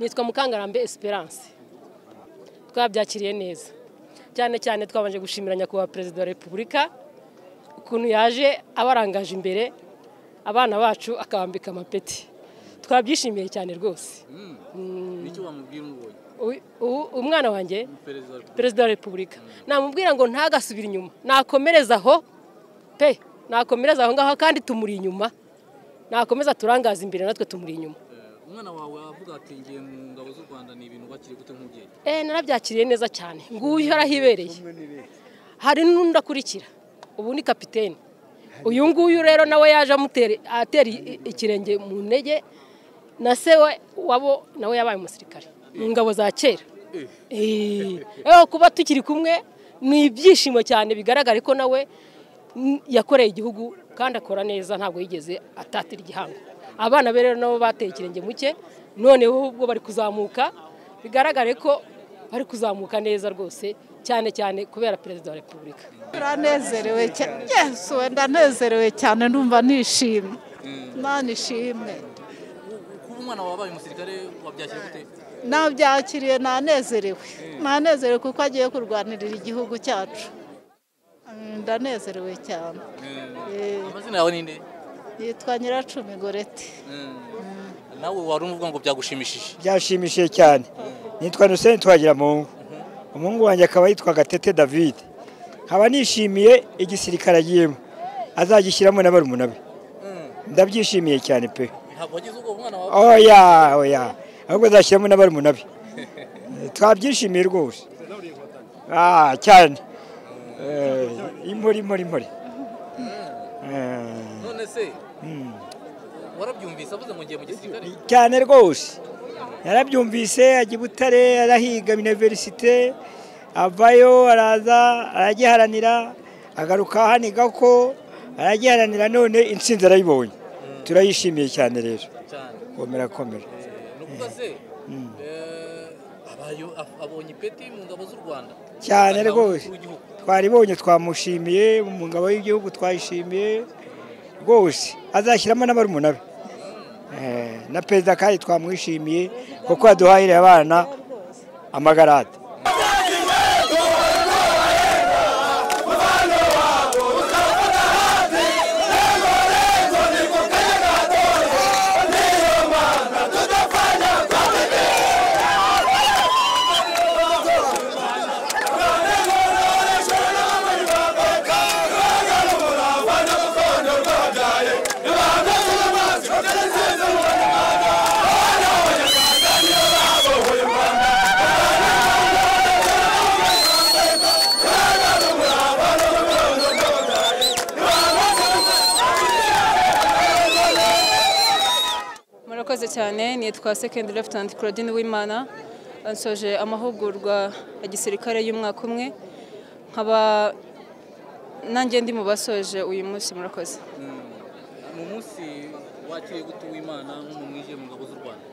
yitwa mukangarambe esperance twabyakiriye neza cyane cyane twabanje gushimira nyakubahwa perezida wa repubulika ukuntu yaje abarangaje imbere abana bacu akabambika amapeti twabyishimiye cyane rwose nicyo wamubwira umubonye Uyu- ubu- umwana wanjye perezida wa repubulika perezida wa repubulika namubwira ngo ntagasubire inyuma nakomereza aho pe nakomereza aho ngaho kandi tumuri inyuma nakomeza turangaza imbere natwe tumuri inyuma Eh, umwana wawe avuga ati ngiye mu ngabo z'u rwanda ni ibintu wakiri gute nk'umubyeyi eee narabyakiriye neza cyane nguyu yarahibereye hari n'undi akurikira ubu ni kapitene uyu nguyu rero nawe yaje amutera atera i- i- ikirenge mu ntege na se we wabo nawe yabaye umusirikare mu ngabo za kera Eh, eh, kuba tukiri kumwe ni ibyishimo cyane bigaragare ko nawe mm, yakoreye igihugu kandi akora neza ntabwo yigeze atatira igihango abana be rero nabo bateye ikirenge muke noneho ubwo bari kuzamuka bigaragare ko bari kuzamuka neza rwose cyane cyane kubera perezida wa repubulika turanezerewe cyane yesu wenda nezerewe cyane ndumva nishimye imana ishimwe kuba umwana wawe abaye umusirikare wabyakira gute nabyakiriye nanezerewe nanezerewe kuko agiye kurwanirira igihugu cyacu Mm, ndanezerewe cyane Eh, amazina yawe ni nde yitwa nyiracumi gorete nawe wari umuvuga ngo byagushimishije byashimishije cyane nitwa nuseni twagira mungu umuhungu wanjye akaba yitwa gatete david nkaba nishimiye igisirikare agiyemo azagishyiramo na barumuna be ndabyishimiye cyane pe ntabwo wagize ubwoba umwana wawe oya oya ahubwo azashyiramo na barumuna be twabyishimiye rwose Ah, cyane Eh, impori impori impori Eh, none se warabyumvise avuze ngo ngiye mu gisirikare cyane rwose yarabyumvise ajya i butare arahiga iniverisite avayo araza aragiharanira agaruka ahaniga ko aragiharanira none intsinzi arayibonye turayishimiye cyane rero cyane komera komera Eh, ni ukuvuga se eh, abayo- ab- abonye ipeti mu ngabo z'u rwanda cyane Ingabo rwose z'igihugu. twaribonye twamushimiye mu ngabo y'igihugu twayishimiye rwose azashyiramo n'abarumuna be Eh, na perezida kandi twamwishimiye kuko yaduhahiriye abana amagarade murakoze cyane nitwa second lieutenant claudine wimana nsoje amahugurwa ya gisirikare y'umwaka umwe nkaba nanjye ndi mu basoje uyu munsi murakoze ni umunsi wakiriye gute uw'imana nk'umumwije mu ngabo z'u rwanda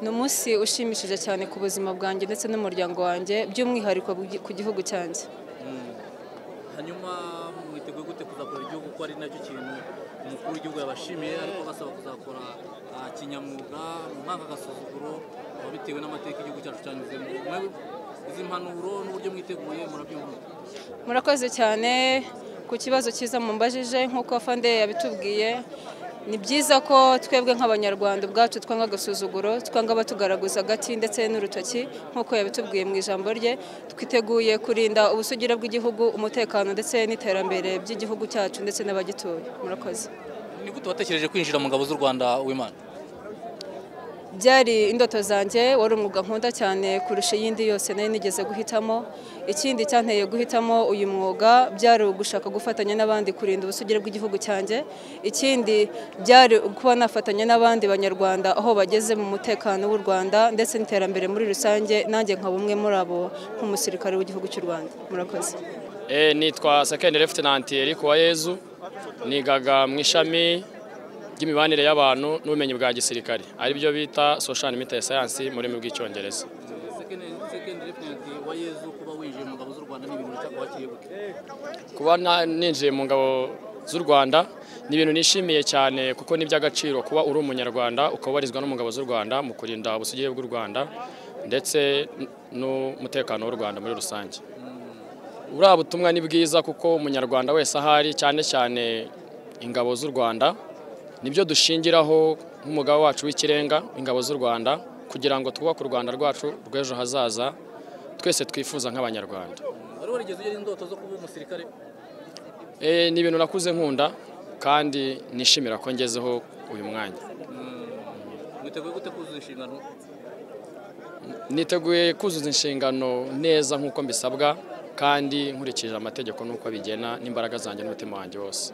ni umunsi ushimishije cyane ku buzima bwanjye ndetse n'umuryango wanjye by'umwihariko ku- ku gihugu cyanjye hanyuma mwiteguye gute kuzakora igihugu ko ari nacyo kintu umukuru w'igihugu yabashimiye ariko basaba kuzakora ah, kinyamwuga mu mwaka agasuzuguro ah, bitewe n'amateka igihugu cyacu cyanyuzemo Mwe- izi mpanuro n'uburyo mwiteguye murabyumva murakoze cyane ku kibazo cyiza mumbajije nk'uko fande yabitubwiye ni byiza ko twebwe nk'abanyarwanda ubwacu twanga agasuzuguro twanga abatugaraguza agati ndetse n'urutoki nk'uko yabitubwiye mu ijambo rye twiteguye kurinda ubusugire bw'igihugu umutekano ndetse n'iterambere by'igihugu cyacu ndetse n'abagituye murakoze ni gute watekereje kwinjira mu ngabo z'u rwanda uw'imana byari indoto zanjye wari umwuga nkunda cyane kurusha iyindi yose nari nigeze guhitamo ikindi cyanteye guhitamo uyu mwuga byari ugushaka gufatanya n'abandi kurinda ubusugire bw'igihugu cyanjye ikindi byari kuba nafatanya n'abandi banyarwanda aho bageze mu mutekano w'u rwanda ndetse n'iterambere muri rusange nanjye nkaba umwe muri abo nk'umusirikare w'igihugu cy'u rwanda murakoze Eh, nitwa second lieutenant Eric Uwayezu nigaga mu ishami ry'imibanire y'abantu n'ubumenyi bwa gisirikare ari byo bita social media science mu rurimi rw'icyongereza second lieutenant wa yezu kuba winjiye mu ngabo z'u rwanda ni ibintu wakiriye gute kuba na- ninjiye mu ngabo z'u Rwanda ni ibintu nishimiye cyane kuko ni iby'agaciro kuba uri umunyarwanda ukaba warizwa n'umugabo z'u Rwanda mu kurinda ubusugire bw'u Rwanda ndetse n'umutekano w'u Rwanda muri rusange buriya butumwa ni bwiza kuko umunyarwanda wese ahari cyane cyane ingabo z'u Rwanda nibyo dushingiraho nk'umugabo wacu w'ikirenga ingabo z'u Rwanda kugira ngo twubake u Rwanda rwacu rw'ejo hazaza twese twifuza nk'abanyarwanda wari warigeze ugira indoto zo kuba umusirikare Eh, ni ibintu nakuze nkunda kandi nishimira ko ngezeho uyu mwanya mwiteguye gute kuzuza inshingano niteguye kuzuza inshingano neza nk'uko mbisabwa kandi nkurikije amategeko n'uko abigena n'imbaraga zanjye n'umutima wanjye wose